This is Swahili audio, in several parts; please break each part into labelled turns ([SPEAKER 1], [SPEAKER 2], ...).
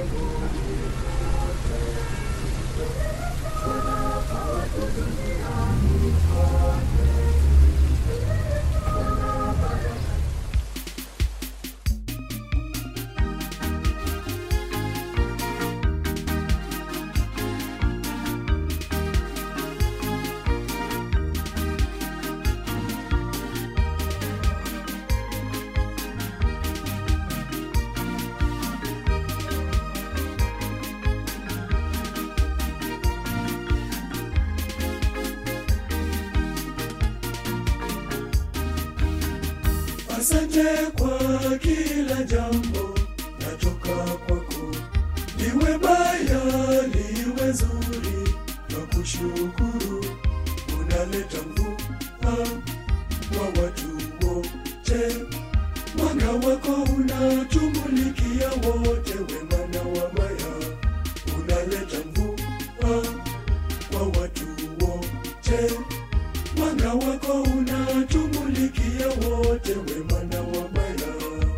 [SPEAKER 1] Asante kwa kila jambo natoka kwako, liwe baya liwe zuri, na kushukuru unaleta mvua kwa watu wote, mwanga wako unatumulikia wote, wema na wabaya unaleta mvua kwa watu wote mwanga wako unatumulikia wote, wema na wabaya.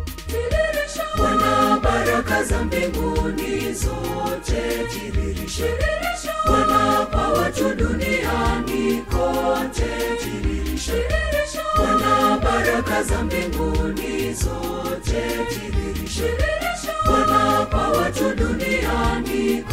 [SPEAKER 1] Bwana, baraka za mbinguni zote tiririsha. Bwana, kwa watu duniani kote tiririsha. Bwana, baraka za mbinguni zote tiririsha. Bwana, kwa watu duniani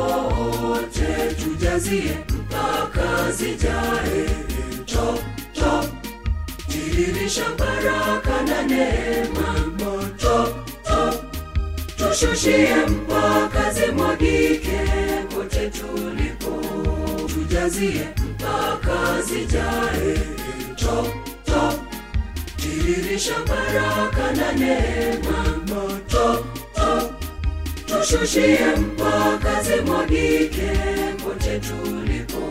[SPEAKER 1] kote tujazie mpaka zijae top top tiririsha baraka na neema top top tushushie mpaka zimwagike kote tulipo tujazie mpaka zijae top top tiririsha baraka na neema top top tushushie mpaka zimwagike kote tulipo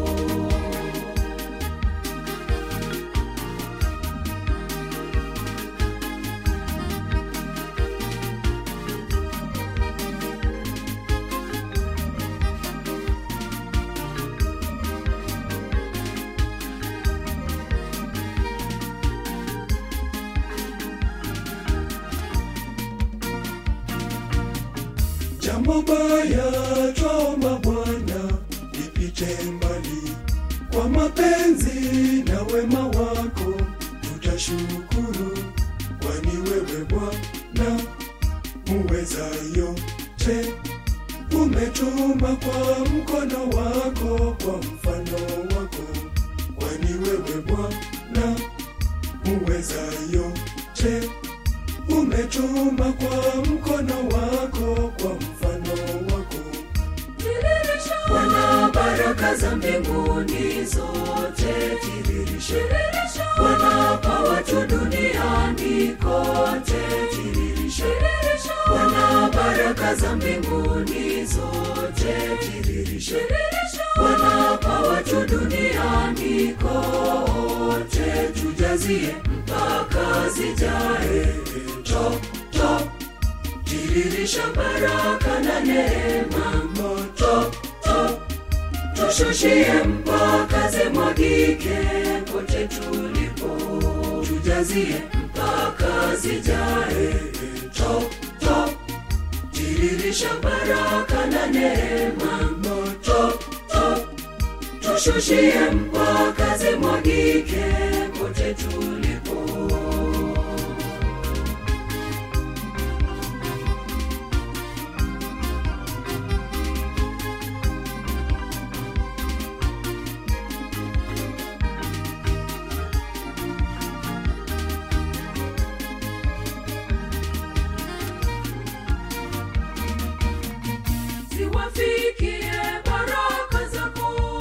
[SPEAKER 1] jambo baya twomba Bwana lipite mbali, kwa mapenzi na wema wako tutashukuru, kwani wewe Bwana muweza yote, umetuma kwa mkono wako, kwa mfano wako, kwani wewe Bwana muweza yote umetuma kwa mkono wako, kwa mfano wako. Bwana, baraka za mbinguni zote tiririsha. Bwana, kwa watu duniani kote tiririsha. Bwana, baraka za mbinguni zote tiririsha. Bwana, kwa watu duniani kote tujazie mpaka zijae top top tiririsha baraka na neema top top tushushie mpaka zimwagike kote tulipo tujazie mpaka zijae top top tiririsha baraka na neema top top tushushie mpaka zimwagike kote tulipo
[SPEAKER 2] ziwafikie baraka zako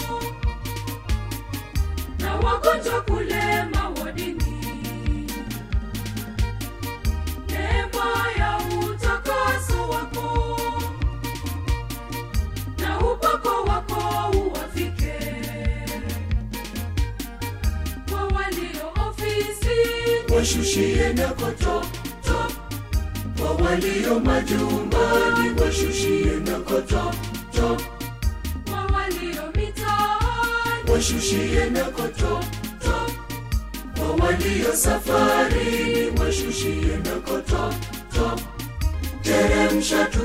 [SPEAKER 2] na wagonjwa kule mawadini neema ya utakaso wako na upako wako uwafike kwa walio ofisi
[SPEAKER 1] washushie nako top top kwa walio majumbani washushie nako top top
[SPEAKER 2] kwa walio mitaani
[SPEAKER 1] washushie nako top top kwa walio safarini washushie nako top top teremsha tu